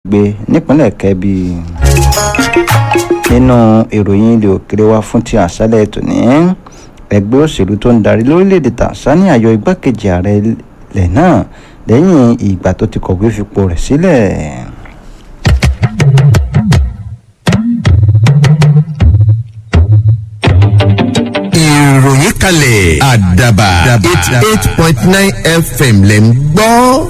gbé nípínlẹ̀ kẹ́bí nínú ìròyìn ilé òkèrè wa fún ti àṣálẹ̀ tòní ẹgbẹ́ òṣèlú tó ń darí lórílẹ̀‐èdè Tanzania yọ igbákejì ààrẹ ilẹ̀ náà lẹ́yìn ìgbà tó ti kọ̀wé fipò rẹ̀ sílẹ̀. ìròyìn kalẹ̀ àdàbà eighty eight point nine fm lẹ̀ ń gbọ́.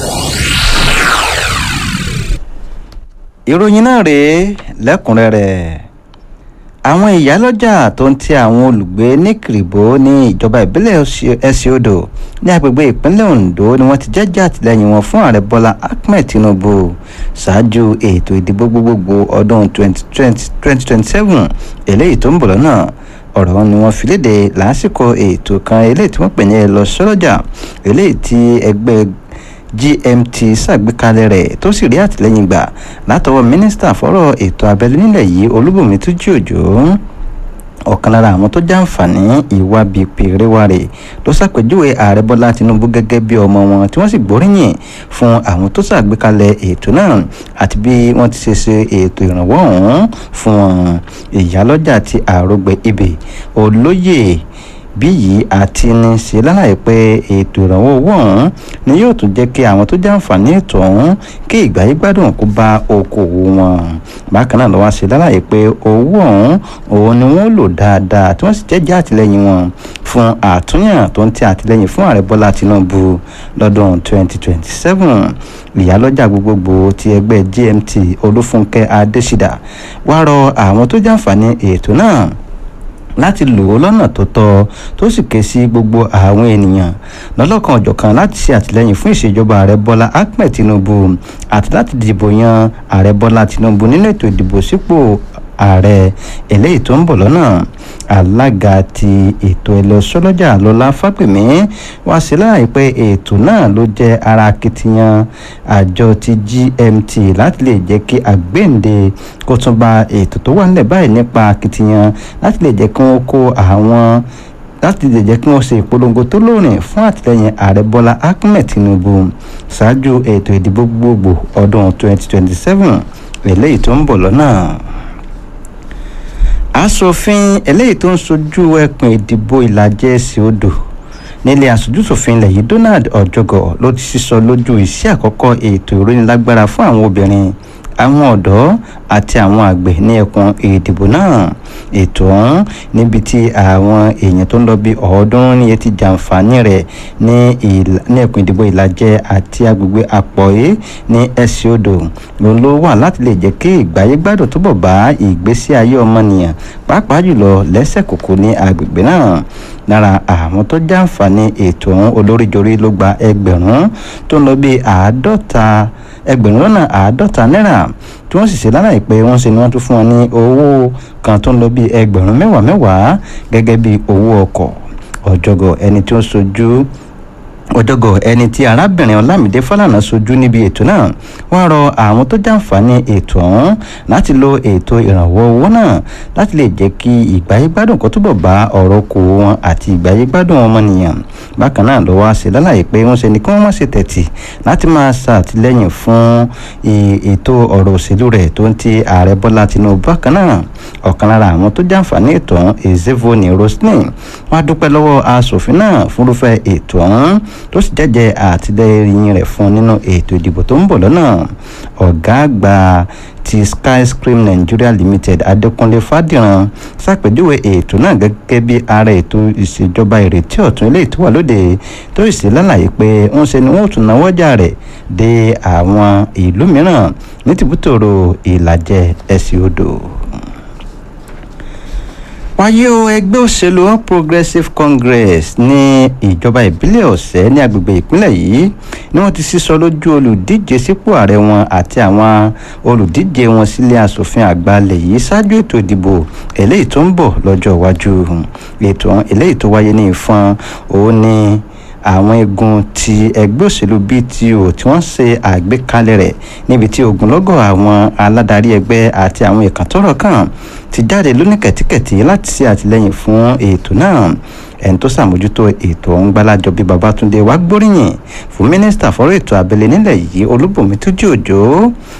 ìròyìn náà rèé lẹ́kùnrẹ́rẹ́ àwọn ìyálọ́jà tó ń ti àwọn olùgbé ní kìrìbó ní ìjọba ìbílẹ̀ ẹsẹ̀ odò ní agbègbè ìpínlẹ̀ Ondo ni wọ́n ti jẹ́jẹ́ àtìlẹ́yìn wọn fún ààrẹ Bọ́lá Ahmed Tinubu ṣáájú ètò ìdìbò gbogbogbò ọdún 2027 eléyìí tó ń bọ̀ lọ́nà ọ̀rọ̀ ni wọ́n fi léde lásìkò ètò kan eléyìí tí wọ́n pè ní ẹ lọ sọ́lọ́jà eléyìí tí ẹgbẹ́ GMT ṣàgbékalẹ̀ rẹ̀ tó sì rí àtìlẹ́yìn gbà látọwọ́ mínísítà fọ́rọ̀ ètò abẹ́lé nílẹ̀ yìí Olúbùnmi Túnjí Òjó ọ̀kan lára àwọn tó jàǹfààní ìwà bíi pèrèwàrè ló ṣàpèjúwe ààrẹ bọ́lá tinubu gẹ́gẹ́ bí ọmọ wọn tí wọ́n sì gbóríyìn fún àwọn tó ṣàgbékalẹ̀ ètò náà àti bí wọ́n ti ṣe ṣe ètò ìrànwọ́ ọ̀hún fún wọn ìyálọ́jà ti àrògbé ibè olóyè bí yìí àti ní ṣe lálàyé pé ètò ìrànwọ́ owó ọ̀hún ni yóò tún jẹ́ kí àwọn tó jàǹfààní ètò ọ̀hún kí ìgbáyé gbádùn kó bá okòwò wọn bákan náà ló wá ṣe lálàyé pé owó ọ̀hún òun ni wọ́n lò dáadáa tí wọ́n sì jẹ́jẹ́ àtìlẹ́yìn wọn fún àtúnyàn tó ń tẹ àtìlẹ́yìn fún ààrẹ bọ́lá tinubu lọ́dún 2027 ìyálọ́jà gbogbogbò ti ẹgbẹ́ gmt olúfúnkẹ́ adésídà wá rọ àwọn tó jàǹfààní ètò náà láti lò ó lọ́nà tó tọ́ tó sì ké sí gbogbo àwọn ènìyàn lọ́lọ́kan ọ̀jọ̀kan láti ṣe àtìlẹ́yìn fún ìṣèjọba ààrẹ bọ́lá ahmed tinubu àti láti dìbò yan ààrẹ bọ́lá tinubu nínú ètò ìdìbò sípò ààrẹ eléyìí tó ń bọ̀ lọ́nà alága ti ètò ẹlẹ́sọ́lọ́jà lọ́lá fápẹ́mí wá sí láàyè pé ètò náà ló jẹ́ ara akitiyan àjọ ti GMT láti lè jẹ́ kí àgbéǹde kó tún bá ètò tó wà nílẹ̀ báyìí nípa akitiyan láti lè jẹ́ kí wọ́n kó àwọn láti lè jẹ́ kí wọ́n ṣe ìpolongo tó lóòrìn fún àtìlẹ́yìn ààrẹ bọ́lá ahmed tinubu ṣáájú ètò ìdìbò gbogbo ọdún 2027 eléyìí tó ń bọ̀ lọ́nà aṣòfin eléyìí tó ń sojú ẹkùn ìdìbò ìlàjẹ èsì odò nílé aṣojúṣòfin ilẹ̀ yìí Donald Ọ̀jọ̀gọ̀ ló ti sísọ lójú iṣẹ́ àkọ́kọ́ ètò ìrónilágbára fún àwọn obìnrin àwọn ọ̀dọ́ àti àwọn àgbẹ̀ ní ẹkùn ìdìbò náà ètò ọ̀hún níbi tí àwọn èèyàn tó ń lọ bí ọ̀ọ́dúnrún ní etí jàǹfààní rẹ̀ ní ẹkùn ìdìbò ìlàjẹ àti agbègbè àpọ̀yé ní ẹ̀sìn odò ló ló wà láti lè jẹ́ kí ìgbáyé gbádùn túbọ̀ bá ìgbésí ayé ọmọnìyàn pàápàá jùlọ lẹ́sẹ̀ kòkó ní agbègbè náà lára àwọn tó jàǹfààní ètò ọ̀hún olóríjorí ló gba ẹgbẹ̀rún tó ń lọ bí àádọ́ta ẹgbẹ̀rún lọ́nà àádọ́ta náírà tí wọ́n sì ṣe lálàyé pé wọ́n ṣe ni wọ́n tún fún wọn ní owó kan tó ń lọ bí ẹgbẹ̀rún mẹ́wàá mẹ́wàá gẹ́gẹ́ bí owó ọkọ̀ ọ̀jọ̀gọ̀ ẹni tí ó sojú ọjọ́gọ̀ ẹni tí arábìnrin ọlámídé fálànà sojú níbi ètò náà wọ́n rọ àwọn tó jàǹfààní ètò ọ̀hún láti lo ètò ìrànwọ́ owó náà láti lè jẹ́ kí ìgbáyégbádùn kó túbọ̀ bá ọ̀rọ̀ kò wọn àti ìgbáyégbádùn ọmọnìyàn bákan náà ló wá ṣe lálàyé pé wọ́n ṣe ni kí wọ́n má ṣe tẹ̀tì láti máa ṣàtìlẹ́yìn fún ètò ọ̀rọ̀ òṣèlú rẹ̀ tó ń ti ààrẹ bọ́lá tinubu bákan náà ọ̀kan lára àwọn tó jàǹfààní ètò ọ̀hún ezevoni roslyn wọ́n á dúpẹ́ lọ́wọ́ aṣòfin náà fúnrúfẹ́ ètò ọ̀hún tó sì jẹ́jẹ́ àtìlẹ́yìn rẹ̀ fún nínú ètò ìdìbò tó ń bọ̀ lọ́nà ọ̀gá àgbà ti skyscream nigeria limited adékúnlé fàdíran ṣàpèjúwe ètò náà gẹ́gẹ́ bí ara ètò ìṣèjọba ìrètí ọ̀tun ilé tó wà lóde tó sì ṣe lálàyé pé ń ṣe ni wọ́n tún náwó ọjà rẹ̀ dé àwọn ìlú mìíràn ní tìbútòrò ìlàjẹ ẹ̀sìn odò wáyé o ẹgbẹ́ òṣèlú all progressives congress ní ìjọba ìbílẹ̀ ọ̀sẹ̀ ní agbègbè ìpínlẹ̀ yìí ni wọ́n ti sísọ lójú olùdíje sípò ààrẹ wọn àti àwọn olùdíje wọn sílé asòfin àgbà ilẹ̀ yìí ṣáájú ètò ìdìbò eléyìí tó ń bọ̀ lọ́jọ́ iwájú ètò eléyìí tó wáyé ní ìfọn òun ni àwọn igun ti ẹgbẹ́ òṣèlú BTO tí wọ́n ṣe àgbékalẹ̀ rẹ̀ níbi tí ogunlọ́gọ̀ àwọn aládarí ẹgbẹ́ àti àwọn ìkàntọ́rọ̀ kan ti jáde lóníkẹ̀tíkẹ̀tì láti ṣe àtìlẹ́yìn fún ètò náà ẹni tó ṣàmójútó ètò ọ̀hún gbálájọ bíi Babátúndé wá gbóríyìn fún mínísítà fọ́rọ̀ ètò abẹ́lé nílẹ̀ yìí Olúbùnmi Túnjí Òjó fún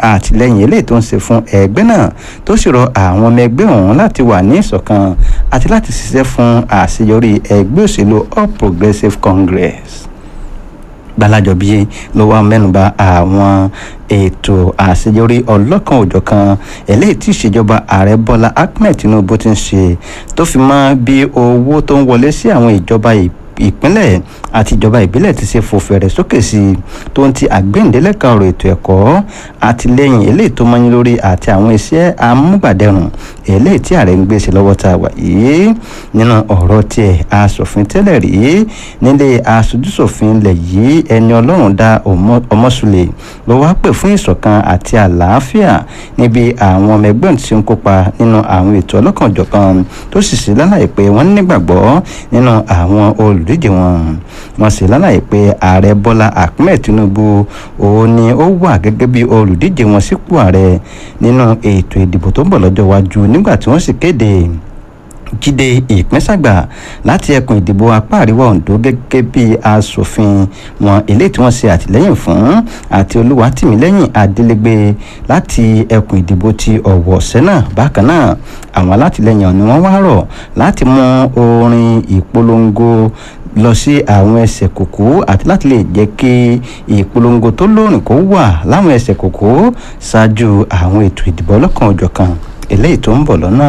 àtìlẹ́yìn eléyìí tó ń ṣe fún ẹgbẹ́ náà tó sì rọ àwọn ọmọ ẹgbẹ́ ọ̀hún láti wà ní ìṣọ̀kan àti láti ṣiṣẹ́ fún àṣeyọrí ẹgbẹ́ òṣèlú All Progressives Congress gbalajobi ló wá mẹ́nuba àwọn ètò àṣeyọrí ọlọ́kan òjọ̀kan eléyìí tí ìṣèjọba ààrẹ bọ́lá ahmed tinubu ti ń ṣe tó fi mọ́ bí owó tó ń wọlé sí àwọn ìjọba ìpínlẹ̀ àti ìjọba ìbílẹ̀ ti ṣe fò fẹ̀rẹ̀ sókè sí i tó ń ti àgbéǹdélẹ́ka ọ̀rọ̀ ètò ẹ̀kọ́ àtìlẹ́yìn eléyìí tó mọ́yìn lórí àti àwọn iṣẹ́ amúgbàdẹrùn eléyìí tí ààrẹ ń gbé sí lọ́wọ́ tá a wà yìí nínú ọ̀rọ̀ tiẹ̀ aṣòfin tẹ́lẹ̀ rí nílé aṣojúṣòfin ilẹ̀ yìí ẹni ọlọ́run dá ọmọsùlẹ̀ ló wá pè fún ìṣọ̀kan àti àlàáfíà níbi àwọn ọmọ ẹgbẹ́ tí ń kópa nínú àwọn ètò ọlọ́kanòjọ̀kan tó sì sí lálàyé pé wọ́n nígbàgbọ́ nínú àwọn olùdíje wọn wọ́n sì lálàyé pé ààrẹ bọ́lá ahmed tinubu òun ni ó wà gẹ́gẹ́ bí olùdíje wọn sípò ààrẹ nínú ètò ìdìbò tó ń bọ̀ lọ́jọ́ iwájú nígbà tí wọ́n sì kéde jíde ìpínsàgbà láti ẹkùn ìdìbò apá àríwá ondo gẹ́gẹ́ bí asòfin wọn eléyìí tí wọ́n ṣe àtìlẹ́yìn fún àti olúwatìmílẹ́yìn adélégbé láti ẹkùn ìdìbò ti ọ̀wọ̀ sẹ́nà bákan náà àwọn alátìlẹ́yìn ni wọ́n wá rọ̀ láti mú orin ìpolongo lọ sí àwọn ẹsẹ̀ kòkó àti láti lè jẹ́ kí ìpolongo tó lóòrìn kó wà láwọn ẹsẹ̀ kòkó ṣáájú àwọn ètò ìdìbò ọlọ́kan òjọ̀kan eléyìí tó ń bọ̀ lọ́nà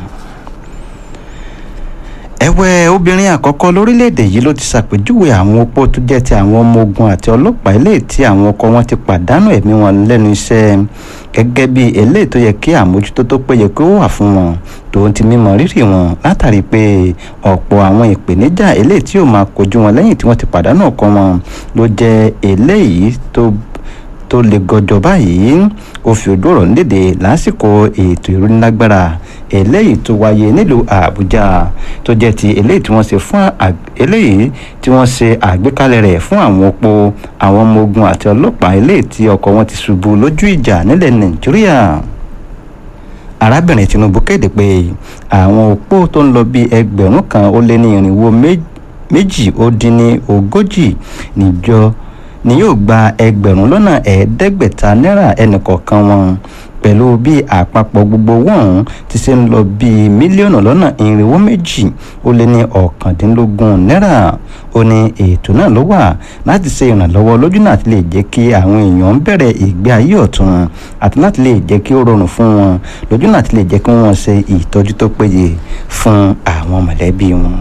ẹ̀wẹ̀ obìnrin àkọ́kọ́ lórílẹ̀‐èdè yìí ló ti ṣàpèjúwe àwọn opó tó jẹ́ ti àwọn ọmọ ogun àti ọlọ́pàá eléyìí tí àwọn ọkọ wọn ti pàdánù ẹ̀mí wọn lẹ́nu iṣẹ́ gẹ́gẹ́ bí eléyìí tó yẹ kí àmójútó tó péye kó wà fún wọn tòun ti mímọ rírì wọn látàrí pé ọ̀pọ̀ àwọn ìpèníjà eléyìí tí yóò máa kojú wọn lẹ́yìn tí wọ́n ti pàdánù ọkọ wọn ló jẹ́ eléyìí tó tó le gọjọ báyìí ó fi ojú ọ̀rọ̀ nídèdè lásìkò ètò ìrónílágbára eléyìí tó wáyé nílùú àbújá tó jẹ́ ti eléyìí tí wọ́n ṣe fún eléyìí tí wọ́n ṣe àgbékalẹ̀ rẹ̀ fún àwọn opó àwọn ọmọ ogun àti ọlọ́pàá eléyìí tí ọkọ̀ wọn ti ṣubú lójú ìjà nílẹ̀ nàìjíríà arábìnrin tinubu kéde pé àwọn opó tó ń lọ bí ẹgbẹ̀rún kan ó lé ní irinwó méjì ó dín ní ogójì níjọ ni yóò gba ẹgbẹ̀rún lọ́nà ẹ̀ẹ́dẹ́gbẹ̀ta náírà ẹnìkọ̀ọ̀kan wọn pẹ̀lú bí àpapọ̀ gbogbo owó ọ̀hún ti ṣe ń lọ bíi mílíọ̀nù lọ́nà irinwó méjì ó lé ní ọ̀kàndínlógún náírà ó ní ètò náà ló wà láti ṣe ìrànlọ́wọ́ lójú náà ti lè jẹ́ kí àwọn èèyàn bẹ̀rẹ̀ ìgbé ayé ọ̀tun àti láti lè jẹ́ kí ó rọrùn fún wọn lójú náà ti lè jẹ́ kí wọ́n ṣe ìtọ́jú tó péye fún àwọn mọ̀lẹ́bí wọn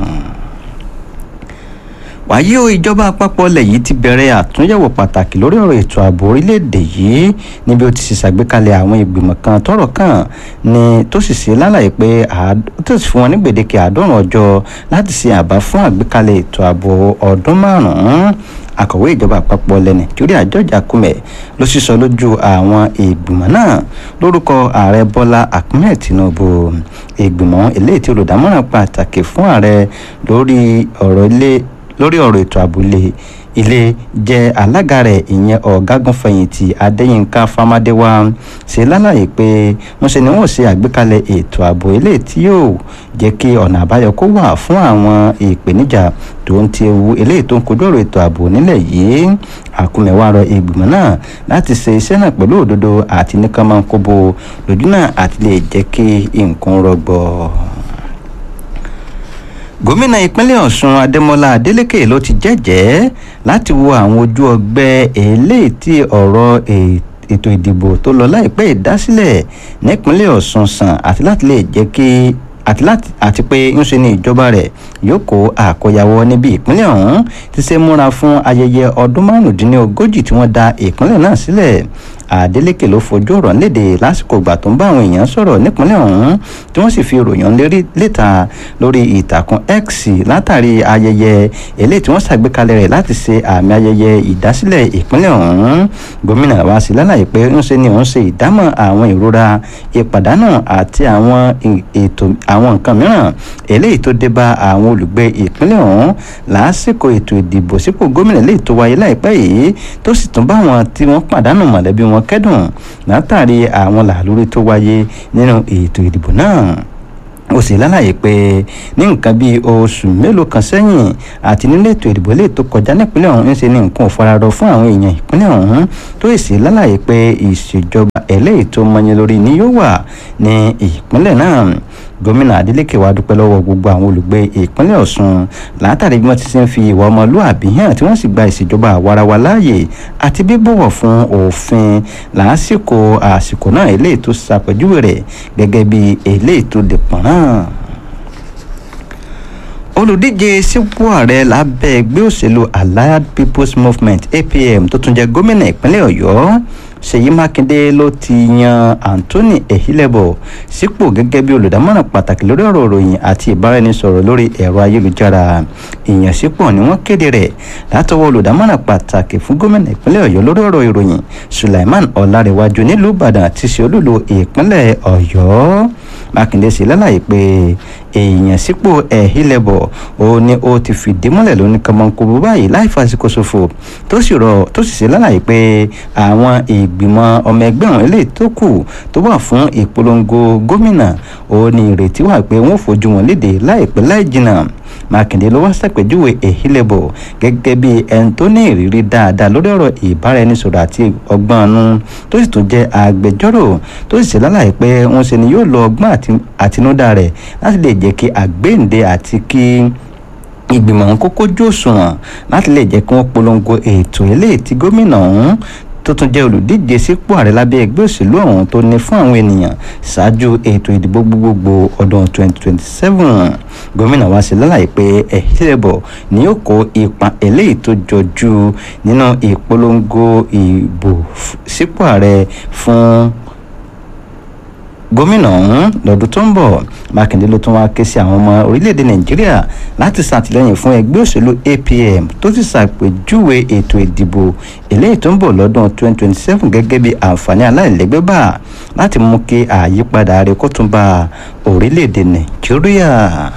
wàyí o ìjọba àpapọ̀ ilẹ̀ yìí ti bẹ̀rẹ̀ àtúnyẹ̀wò pàtàkì lórí ọ̀rọ̀ ètò ààbò orílẹ̀-èdè yìí níbi ó ti ṣe ṣàgbékalẹ̀ àwọn ìgbìmọ̀ kan tọ́rọ̀ kàn ní tó sì ṣe lálàyé pé tó sì fún wọn ní gbèdéke àádọ́rùn ọjọ́ láti ṣe àbá fún àgbékalẹ̀ ètò ààbò ọdún márùn-ún akọ̀wé ìjọba àpapọ̀ ilẹ̀ nàìjíríà george akume ló sísọ lójú àwọn ìgbìmọ̀ náà lórúkọ ààrẹ bọ́lá ahmed tinubu ìgbìmọ̀ eléyìí tí olùdámọ̀ràn pàtàkì fún ààrẹ lórí ọ̀rọ̀ ilé lórí ọ̀rọ̀ ètò àbúlé ilé jẹ́ alága rẹ̀ ìyẹn ọ̀gágun fẹ̀yìntì adéyínká famadéwá ṣe lálàyé pé wọ́n ṣe ni wọ́n ṣe àgbékalẹ̀ ètò ààbò ilé tí yóò jẹ́ kí ọ̀nà àbáyọ kó wà fún àwọn ìpèníjà tó ń ti ewu eléyìí tó ń kojú ọ̀rọ̀ ètò ààbò nílẹ̀ yìí àkúmẹ̀wá rọ ìgbìmọ̀ náà láti ṣe iṣẹ́ náà pẹ̀lú òdodo àti nìkan máa ń kóbo lójú náà àti lè jẹ́ kí nǹkan rọgbọ gómìnà ìpínlẹ̀ ọ̀ṣun adémọlá adélèké ló ti jẹ́jẹ́ láti wo àwọn ojú ọgbẹ́ eléyìí tí ọ̀rọ̀ ètò ìdìbò tó lọ láìpẹ́ ìdásílẹ̀ nípínlẹ̀ ọ̀ṣun sàn àti láti lè jẹ́ kí àti láti àti pé ńṣe ni ìjọba rẹ̀ yóò kó àkóyawọ́ níbi ìpínlẹ̀ ọ̀hún ti ṣe múra fún ayẹyẹ ọdún márùndínlógójì tí wọ́n dá ìpínlẹ̀ náà sílẹ̀ adeleke ló fojú ọ̀rọ̀ léde lásìkò ìgbà tó ń bá àwọn èèyàn sọ̀rọ̀ nípínlẹ̀ ọ̀hún tí wọ́n sì fi ìròyìn lérí léta lórí ìtàkùn x látàrí ayẹyẹ eléyìí tí wọ́n ṣàgbékalẹ̀ rẹ̀ láti ṣe àmì ayẹyẹ ìdásílẹ̀ ìpínlẹ̀ ọ̀hún gómìnà wa sí lálàyé pé ńṣe ni òun ṣe ìdámọ̀ àwọn ìrora ìpàdánù àti àwọn ètò àwọn nǹkan mìíràn eléyìí tó dé bá àwọn olùgbé ìpínlẹ̀ ọ̀hún lásìkò ètò ìdìbò sípò gómìnà eléyìí tó wáyé láìpẹ́ yìí tó sì tún bá àwọn tí wọ́n pàdánù mọ̀lẹ́bí wọn kẹ́dùn látàrí àwọn làlórí tó wáyé nínú ètò ìdìbò náà ó sì lálàyé pé ní nǹkan bíi oṣù mélòó kan sẹ́yìn àti nínú ètò ìdìbò lè tó kọjá nípínlẹ̀ ọ̀hún ń ṣe ní nǹkan ò fararọ fún àwọn èèyàn ìpínlẹ̀ ọ̀hún tó sì lálàyé pé ìṣèjọba eléyìí tó mọyìn lórí ni yóò wà ní ìpínlẹ̀ náà gómìnà adeleke wa dúpẹ́ lọ́wọ́ gbogbo àwọn olùgbé ìpínlẹ̀ ọ̀ṣun látàrí bí wọ́n ti ṣe ń fi ìwà ọmọlúàbí hàn tí wọ́n sì gba ìṣèjọba àwarawa láàyè àti bíbọ̀wọ̀ fún òfin lásìkò àsìkò náà eléyìí tó ṣàpèjúwe rẹ̀ gẹ́gẹ́ bí eléyìí tó lè pọ̀n náà olùdíje sípò ààrẹ lábẹ́ ẹgbẹ́ òṣèlú allied people's movement apm tó tún jẹ́ gómìnà ìpínlẹ̀ ọ̀yọ́ ṣèyí mákindé ló ti yan anthony ehilebo sípò gẹ́gẹ́ bí olùdámọ̀ràn pàtàkì lórí ọ̀rọ̀ ìròyìn àti ìbáraẹnisọ̀rọ̀ lórí ẹ̀rọ ayélujára ìyànsípò ni wọ́n kéde rẹ̀ látọwọ́ olùdámọ̀ràn pàtàkì fún gómìnà ìpínlẹ̀ ọ̀yọ́ lórí ọ̀rọ̀ ìròyìn sulaiman ọ̀làrẹ̀wájú nílùú ìbàdàn ti ṣe olúlo ìpínlẹ̀ ọ̀yọ́ mákindé sì lálàyé pé èèyàn sípò ẹ̀hílẹ̀bọ̀ ó ní ó ti fìdí múlẹ̀ lóní kọmọkùbù báyìí láì fàsìkò ṣòfò tó sì rọ tó sì ṣe lálàyé pé àwọn ìgbìmọ̀ ọmọ ẹgbẹ́ ọ̀hún eléyìí tó kù tó wà fún ìpolongo gómìnà ó ní ìrètí wà pé wọ́n fojú wọn léde láìpẹ́ láì jìnnà mákindé ló wá ṣàpèjúwe ehilebo gẹ́gẹ́ bí ẹni tó ní ìrírí dáadáa lórí ọ̀rọ̀ ìbáraẹnisọ̀rọ̀ àti ọgbọ́n ọ̀nù tó sì tún jẹ́ agbẹjọ́rò tó sì ṣe lálàyé pé wọ́n ṣe ni yóò lo ọgbọ́n àtinúdá rẹ̀ láti lè jẹ́ kí àgbéǹde àti kí ìgbìmọ̀ ọ̀hún kókó jó òṣùwọ̀n láti lè jẹ́ kí wọ́n polongo ètò eléyìí tí gómìnà ọ̀hún tó tún jẹ́ olùdíje sípò ààrẹ lábẹ́ ẹgbẹ́ òṣèlú ọ̀hún tó ní fún àwọn ènìyàn ṣáájú ètò ìdìbò gbogbogbò ọdún 2027 gómìnà wa ṣe lálàyé pé ẹ̀hílẹ̀bọ̀ ni yóò kó ipa eléyìí tó jọjú nínú ìpolongo ìbò sípò ààrẹ fún gómìnà ọ̀hún lọ́dún tó ń bọ̀ mákindé ló tún wá ké sí àwọn ọmọ orílẹ̀-èdè nàìjíríà láti ṣàtìlẹ́yìn fún ẹgbẹ́ òṣèlú apm tó ti ṣàpèjúwe ètò ìdìbò eléyìí tó ń bọ̀ lọ́dún 2027 gẹ́gẹ́ bí àǹfààní aláìlẹ́gbẹ́ bá láti mú kí àyípadà rẹ̀ kó tún bá orílẹ̀-èdè nàìjíríà.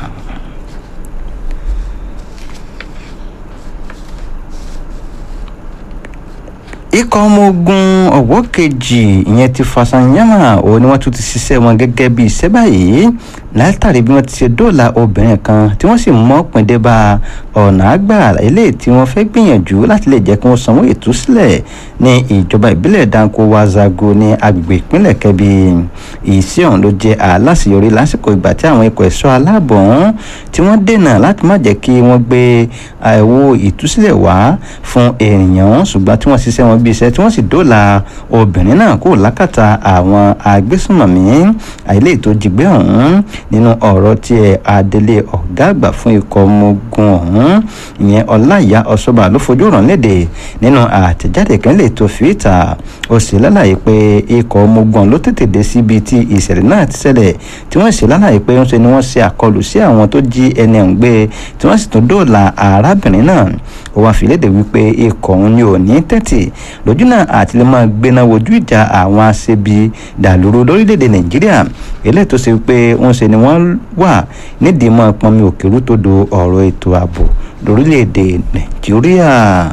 ikọ̀ ọmọ ogun ọ̀wọ́ kejì ìyẹn ti fasanyama òun ni wọ́n tún ti ṣiṣẹ́ wọn gẹ́gẹ́ bí iṣẹ́ báyìí látàrí bí wọ́n ti ṣe dóòlà obìnrin kan tí wọ́n sì mọ́ píndé bá ọ̀nà àgbà eléyìí tí wọ́n fẹ́ gbìyànjú láti lè jẹ́ kí wọ́n sanwó ìtúsílẹ̀ ní ìjọba ìbílẹ̀ danko wazago ní agbègbè ìpínlẹ̀ kẹbi iṣẹ́ ọ̀hún ló jẹ́ aláṣeyọrí lásìkò ìgbà tí àwọn ikọ̀ ẹ̀ṣọ́ aláàbọ̀ ọ̀hún tí wọ́n dènà láti má jẹ́ kí wọ́n gbé àìwò ìtúsílẹ̀ wá fún èèyàn ṣùgbọ́n tí wọ́n ṣiṣẹ́ wọn bí iṣẹ́ tí wọ́n sì dóòlà obìnrin náà kó lákàtà àwọn agbésùnmọ̀mí àìlè tó jìgbé ọ̀hún nínú ọ̀rọ̀ tí ẹ adelé ọ̀gá àgbà fún ikọ̀ ọmọ ogun ọ̀hún ìyẹn ọláìyá ọ̀ṣọ́bà ló fojú ràn léde nínú àtẹ̀jáde kan lè tó fi ìta ó sì lálàyé pé ikọ̀ ọmọ ogun ló tètè dé síbi tí ìṣẹ̀lẹ̀ náà ti ṣẹlẹ̀ tí wọ́n sì lálàyé pé ń ṣe ni wọ́n ṣe àkọlù sí àwọn tó jí ẹni ọ̀hún gbé tí wọ́n sì tún dóòlà arábìnrin náà ó wá fi léde wípé ikọ̀ òun ni ò ní tẹ́tì lójú náà àti lè máa gbéná wojú ìjà àwọn aṣebi dàlúrú lórílẹ̀‐èdè nàìjíríà eléyìí tó ṣe pé ń ṣe ni wọ́n wà nídìí mọ́ pọnmi òkèrú tó do ọ̀rọ̀ ètò ààbò lórílẹ̀‐èdè nàìjíríà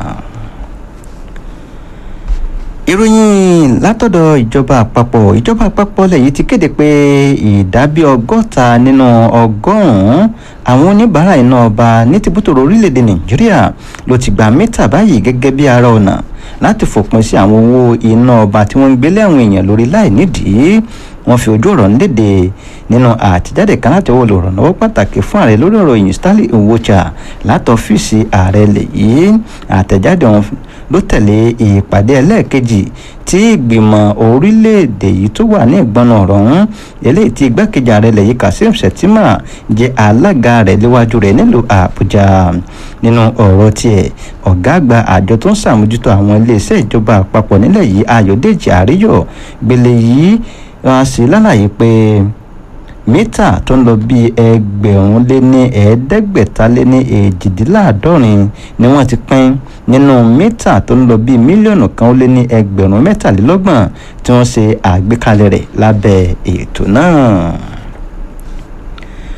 ìròyìn látọ̀dọ̀ ìjọba àpapọ̀ ìjọba àpapọ̀ lẹ́yìn ti kéde pé ìdá bí ọgọ́ta nínú ọgọ́rùn-ún àwọn oníbàárà iná ọba ní tìbútòrò orílẹ̀-èdè nàìjíríà ló ti gba mítà báyìí gẹ́gẹ́ bí ara ọ̀nà láti fòpin sí àwọn owó iná ọba tí wọ́n ń gbélé àwọn èèyàn lórí láì nídìí wọ́n fi ojú ọ̀rọ̀ léde nínú àtijáde kan láti owó olùrànlọ́wọ́ pàtàkì fún ààrẹ lórí ọ̀rọ̀ yìí stanley nwocha láti ọ́fíìsì ààrẹ lèyí àtẹ̀jáde ọ̀hún ló tẹ̀lé ìpàdé ẹlẹ́ẹ̀kejì tí ìgbìmọ̀ orílẹ̀-èdè yìí tó wà ní ìgbọ́nà ọ̀rọ̀ ọ̀hún eléyìí tí igbákejì ààrẹ lèyí kazeem shettima jẹ́ alága rẹ̀ léwájú rẹ̀ nílùú àbújá nínú ọ̀rọ̀ tiẹ̀ ọ̀gá àgbà àjọ tó ń ṣàmójútó àwọn iléeṣẹ́ ìjọba àpapọ̀ nílẹ̀ yìí ayọ̀dèjì àríyọ̀ gbélé yìí wọ́n sì lálàyé pé mítà tó ń lọ bíi ẹgbẹ̀rún lé ní ẹ̀ẹ́dẹ́gbẹ̀ta lé ní èjìdínláàádọ́rin ni wọ́n ti pín nínú mítà tó ń lọ bíi mílíọ̀nù kan ó lé ní ẹgbẹ̀rún mẹ́tàlélọ́gbọ̀n tí wọ́n ṣe àgbékalẹ̀ rẹ̀ lábẹ́ ètò náà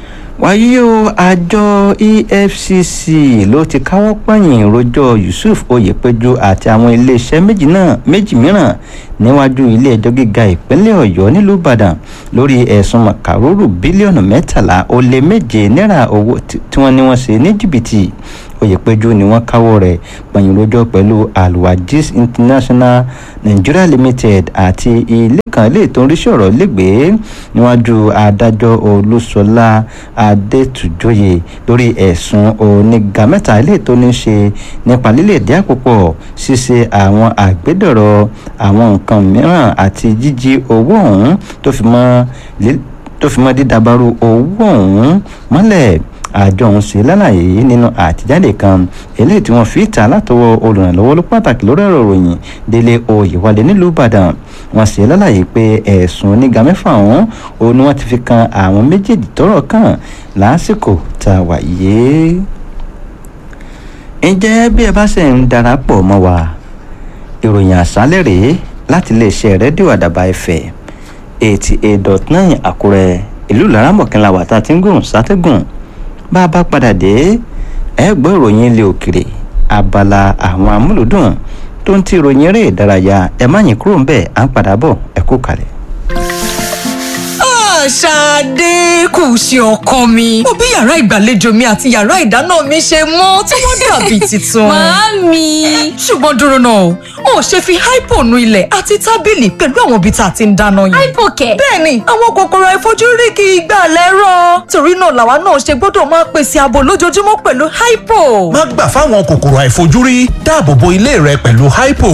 wáyé o àjọ efcc ló ti káwọ́ pọ̀nyìn rojọ́ yusuf oyèpéjú àti àwọn iléeṣẹ́ méjì náà méjì mìíràn níwájú ilé-ẹjọ́ gíga ìpínlẹ̀ ọ̀yọ́ nílùú ìbàdàn lórí ẹ̀sùn màkàrúrù bílíọ̀nù mẹ́tàlá ó lé méje náírà owó tí wọ́n ní wọ́n ṣe ní jìbìtì oyèpéjú ni wọ́n káwọ́ rẹ̀ pọ̀nyìn rojọ́ pẹ̀lú alwajis international nigeria limited àti ilé kan ilé tó ń rí sọ̀rọ̀ lẹ́gbẹ̀ẹ́ níwájú adájọ́ olúṣọlá adétúnjọyè lórí ẹ̀sùn oníga mẹ́ta ilé tó ní ṣe nípa lílẹ̀ dí àpòpọ̀ ṣíṣe àwọn àgbédọ̀rọ̀ àwọn nǹkan mìíràn àti jíjí owó ọ̀hún tó fi mọ́ tó fi mọ́ dídàbàrú owó ọ̀hún mọ́lẹ̀ àjọ ọ̀hún ṣe lálàyé nínú àtijáde kan eléyìí tí wọ́n fi ta látọwọ́ olùrànlọ́wọ́ ló pàtàkì lórí ọ̀rọ̀ ròyìn délé oyèwálé nílùú ìbàdàn wọ́n ṣe lálàyé pé ẹ̀sùn oníga mẹ́fà ọ̀hún òun ni wọ́n ti fi kan àwọn méjèèjì tọ́rọ̀ kàn lásìkò tá a wà yé. ǹjẹ́ bí ẹ bá ṣe ń darapọ̀ mọ́ wa ìròyìn àṣálẹ̀ rèé láti iléeṣẹ́ rédíò àdàbà ẹ̀fẹ̀ eighty eight dot nine àkúrẹ́ ìlú laramọ̀kànlá wà tá a ti ń gùn sátẹ́gùn bá a bá padà dé ẹ gbọ́ ìròyìn ilé òkèrè abala àwọn amúlùdùn tó ń ti ìròyìn eré ìdárayá ẹ má yín kúrò ń bẹ̀ à ń padà bọ̀ ẹ kú kalẹ̀. Ṣadé kù ṣe ọkọ mi. Mo bí yàrá ìgbàlejò mi àti yàrá ìdáná mi ṣe mọ́ tí wọ́n dàbí tuntun. Màámi. Ṣùgbọ́n dúró náà, o ṣe fi hypo nu ilẹ̀ àti tábìlì pẹ̀lú àwọn ibi tá a ti ń dáná yìí. Hypo kẹ̀. Bẹ́ẹ̀ni, àwọn kòkòrò àìfojúrí kì í gbà lẹ́rọ̀. Torí náà làwa náà ṣe gbọ́dọ̀ máa pèsè ààbò lójoojúmọ́ pẹ̀lú hypo. má gbà fáwọn kòkòrò àìfojúrí dáàbò bo ilé rẹ pẹ̀lú hypo.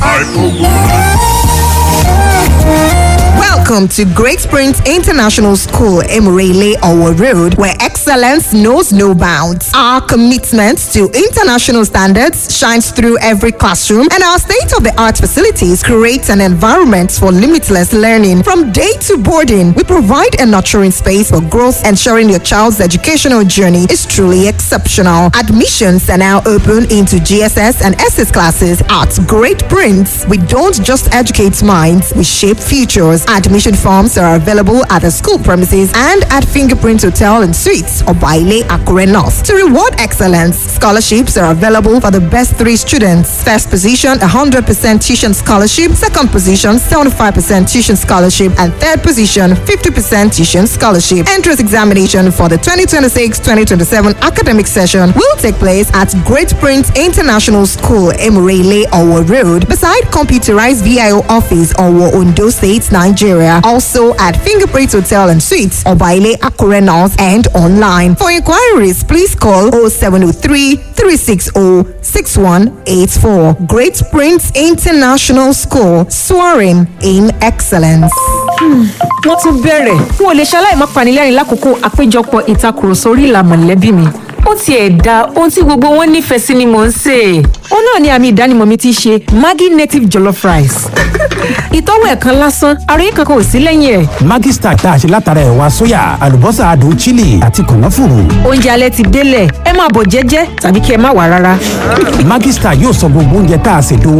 Welcome to Great Springs International School, Emirele Owo Road, where excellence knows no bounds. Our commitment to international standards shines through every classroom, and our state of the art facilities create an environment for limitless learning. From day to boarding, we provide a nurturing space for growth, ensuring your child's educational journey is truly exceptional. Admissions are now open into GSS and SS classes at Great Prince. We don't just educate minds, we shape futures. Admission forms are available at the school premises and at Fingerprint Hotel and Suites or Baile Akure North. To reward excellence, scholarships are available for the best three students. First position, 100% tuition scholarship. Second position, 75% tuition scholarship. And third position, 50% tuition scholarship. Entrance examination for the 2026-2027 academic session will take place at Great Prince International School, Emirele, Owo Road, beside computerized VIO office, Owo, Ondo State, Nigeria. Also at Fingerprint Hotel and Suites, Obaile Akure North and online. For inquiries, please call 0703 360 6184. Great Prince International School, soaring in excellence. wọ́n tún bẹ̀rẹ̀ n ò lè ṣaláì má panilẹ́rìn lákòókò àpéjọpọ̀ ìtakùrọ̀sọ orí ìlà mọ̀lẹ́bí mi ó tiẹ̀ da ohun tí gbogbo wọn nífẹ̀ẹ́ sí ni mò ń sè é. ó náà ni àmì ìdánimọ̀ mi ti ṣe maggi native jollof rice. ìtọ́wò ẹ̀kan lásán àròyé kankan ò sí lẹ́yìn ẹ̀. Maggi Star tá a ṣe látara ẹ̀wà sóyà àlùbọ́sà adùn chili àti kànáfùrù. oúnjẹ alẹ́ ti délẹ̀ ẹ máa bọ̀ jẹ́jẹ́ tàbí kí ẹ má wà rárá. Maggi Star yóò sọ gbogbo oúnjẹ tá a ṣètò